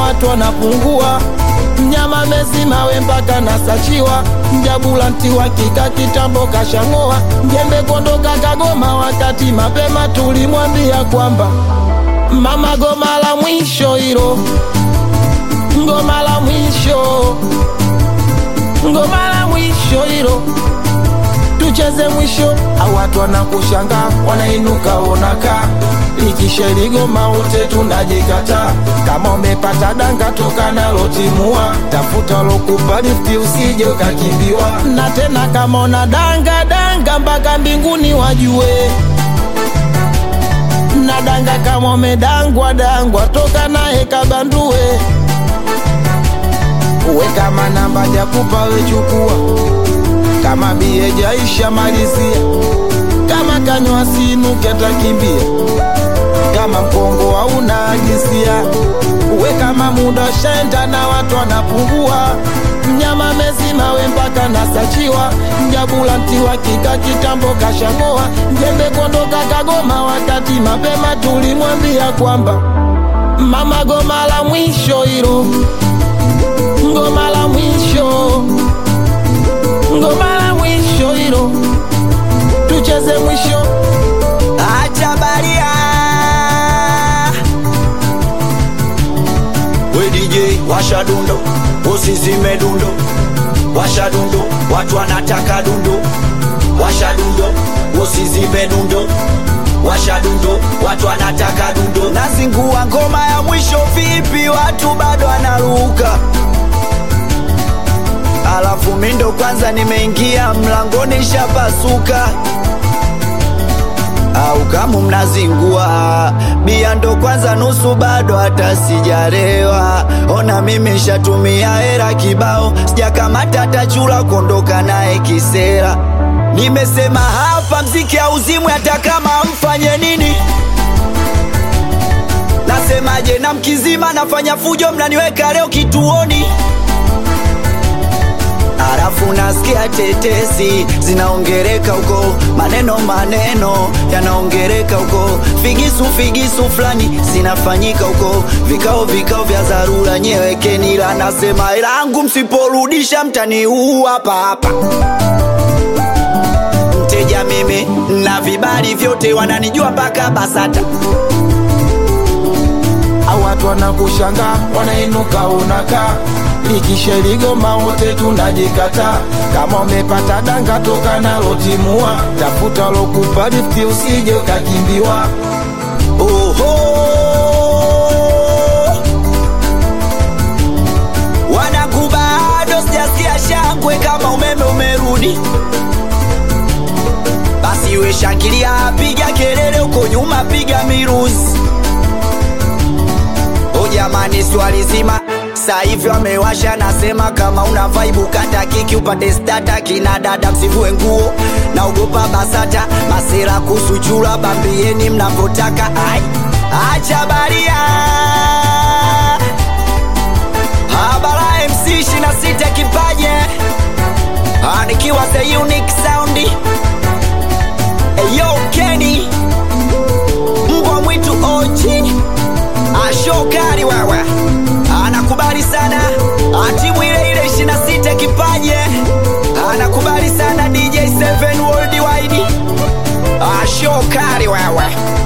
watu wanapungua mnyama mezima we mpaka nasachiwa mjabulanti wa kika kitambo kashang'oa njembe kondoka kagoma wakati mapema tulimwambia kwamba mama goma la mwisho hilo ngoma la mwisho ngoma la mwisho hilo tucheze mwisho au watu wanakushanga wanainuka onaka likisha ligoma wote tunajikata kama umepata danga toka nalo timua tafuta lokupa lifti usije ukakimbiwa na tena kama una danga danga mpaka mbinguni wajue na danga kama umedangwa dangwa toka naye kabandue uwe kama namba jakupa wechukua kama bie jaisha malizia kama kanywa sinuke takimbia kama mkongo hauna agisia uwe kama muda shaenda na watu wanapungua mnyama mezima we mpaka nasachiwa mjabulanti wa kika kitambo kashang'oa njembe kondoka kagoma wakati mapema tulimwambia kwamba mama goma la mwisho hilo ngoma la mwisho ngoma la mwisho hilo tucheze mwisho acha baria we DJ washa dundo usizime dundo washa dundo watu wanataka dundo washa dundo usizime dundo washa dundo watu wanataka dundo nazingua ngoma ya mwisho vipi watu bado wanaruka alafu mindo kwanza nimeingia mlangoni shapasuka au kama mnazingua bia ndo kwanza nusu bado hata sijarewa ona mimi shatumia hera kibao sijakamata hata chula kuondoka naye kisera nimesema hapa mziki auzimwe hata kama mfanye nini nasemaje na mkizima nafanya fujo mnaniweka leo kituoni Alafu nasikia tetesi zinaongereka huko, maneno maneno yanaongereka huko, figisu figisu fulani zinafanyika huko, vikao vikao vya dharura, nyewekeni la nasema ilangu, msiporudisha mtaniua hapa hapa. Mteja mimi na vibali vyote, wananijua mpaka BASATA. au watu wanakushanga wanainuka unaka likisha ligoma wote tunajikata kama umepata danga toka nalo timua tafuta lokupa lifti usije ukakimbiwa Oho, wanangu bado sijasikia shangwe kama umeme umerudi. Basi we shangilia, piga kelele huko nyuma, piga miruzi. O jamani, swali zima sasa hivi wamewasha, nasema kama una vibe kata kiki upate stata, kina dada msivue nguo, naogopa BASATA masera kusuchura, bambieni mnavyotaka. Ai, acha baria habara MC 26 kipaje, Ah, nikiwa the unique sound Eyo Kenny mbwa mwitu OG ashokari wewe anakubali sana timu ile ile 26 kipaje anakubali sana DJ 7 worldwide ashokari wewe